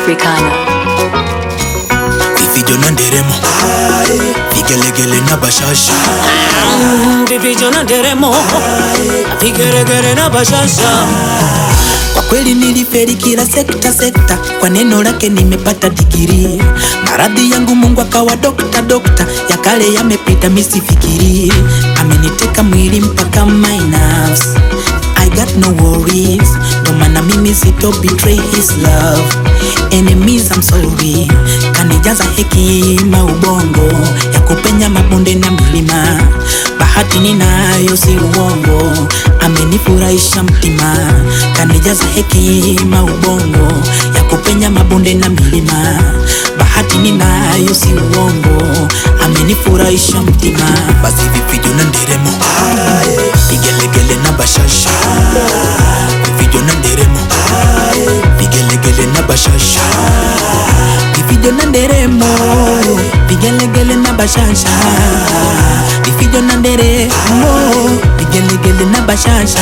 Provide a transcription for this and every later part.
Africana. ifijo na nderemo vigelegele na bashasha vipijo na nderemo vigeregere na bashasha kwa kweli niliferi kila sekta sekta kwa neno lake nimepata digiri maradhi yangu mungu akawa dokta dokta ya kale yamepita misifikiri ameniteka mwili mpaka my nerves I got no worries ndo maana mimi sito betray his love enemies I'm sorry kanijaza hekima ubongo ya kupenya mabonde na milima bahati ninayo si uongo amenifurahisha mtima kanijaza hekima ubongo ya kupenya mabonde na milima bahati ninayo si uongo amenifurahisha mtima basi vifijo na nderemo vigelegele na bashasha vifijo na nderemo vigelegele na bashasha vifijo na nderemo vigelegele na bashasha vifijo na nderemo vigelegele na bashasha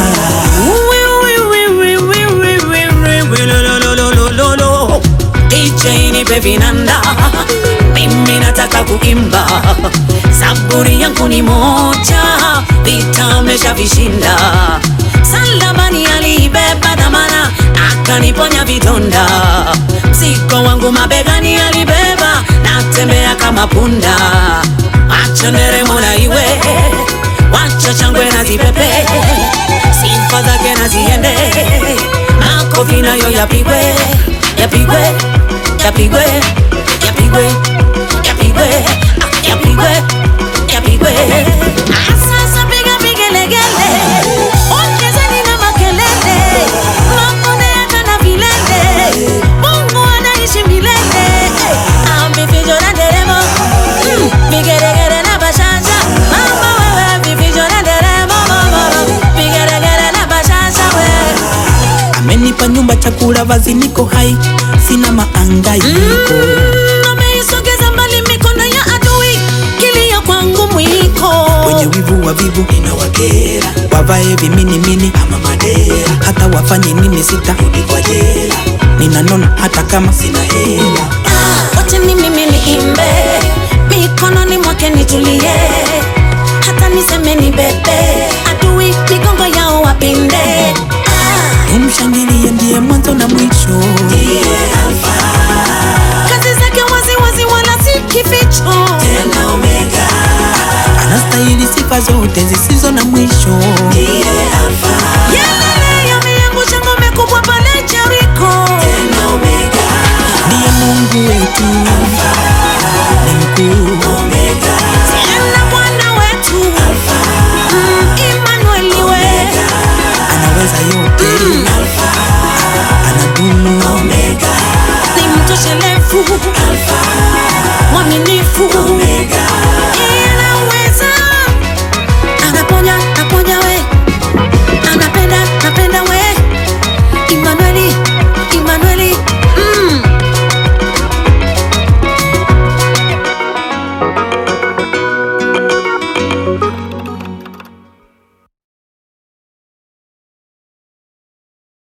DJ nipe vinanda mimi nataka kuimba saburi yangu ni moja vita ameshavishinda salabani aliibeba dhamana akaniponya vidonda mzigo wangu mabegani alibeba natembea kama punda acha nderemo na iwe wacha changwe na zipepe sifa zake na ziende makofi nayo yapigwe yapigwe yapigwe yapigwe yapigwe ah, yapigwe yapigwe Ah, sasa piga vigelegele ongezeni na makelele makonde hata na vilele mungu anaishi milele Ah, vifijo na nderemo Mm, vigelegele na bashasha mama wewe vifijo na nderemo mama vigelegele na bashasha wewe amenipa nyumba chakula vazi niko hai sina maangaiko ameisogeza mbali mikono ya adui kilio kwangu mwiko wenye wivu wa vivu inawakera wavae viminimini ama madera hata wafanye nini sitarudi kwa jela ninanona hata kama sina hela Ah, wacha ni mimi niimbe mikononi mwake nitulie hata niseme ni bebe adui migongo yao wapinde Ah, umshangilie ndiye mwanzo na mwisho kazi zake waziwazi wala si kificho anastahili sifa zote zisizo na mwisho yelele yameangusha ngome kubwa pale Jeriko ndiye mungu wetu ni mkuu tena Bwana wetu Mm, Emmanuel we anaweza yote anadumu ni mtoshelevu mwaminifu